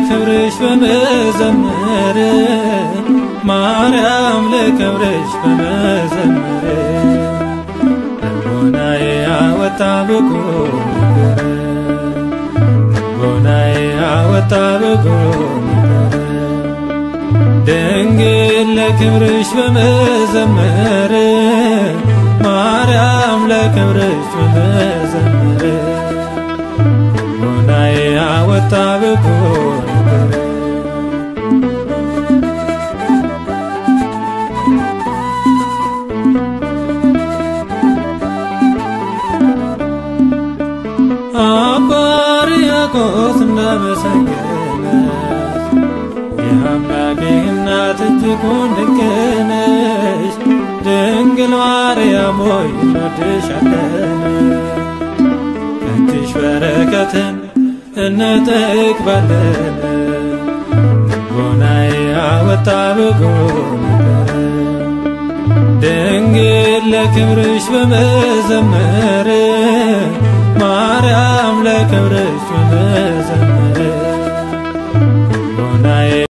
ለክብርሽ በመዘመር ማርያም ለክብርሽ በመዘመር ልቦናዬ አወጣ ብቁ ነገር ልቦናዬ አወጣ ብቁ ነገር ድንግል ለክብርሽ በመዘመር ማርያም ለክብርሽ በመዘመር ልቦናዬ አወጣ ብቁ ነገር አባ ሕርያቆስ እንዳመሰገነ የአምላኬ እናት እጅጉን ድንቅ ነሽ ድንግል ማርያም ሆይ እንወድሻለን ከእጅሽ በረከትን እንጠግባለን ልቦናዬ አወጣ ብቁ ነገር ድንግል ለክብርሽ በመዘመር ማርያም ለክብርሽ በመዘመር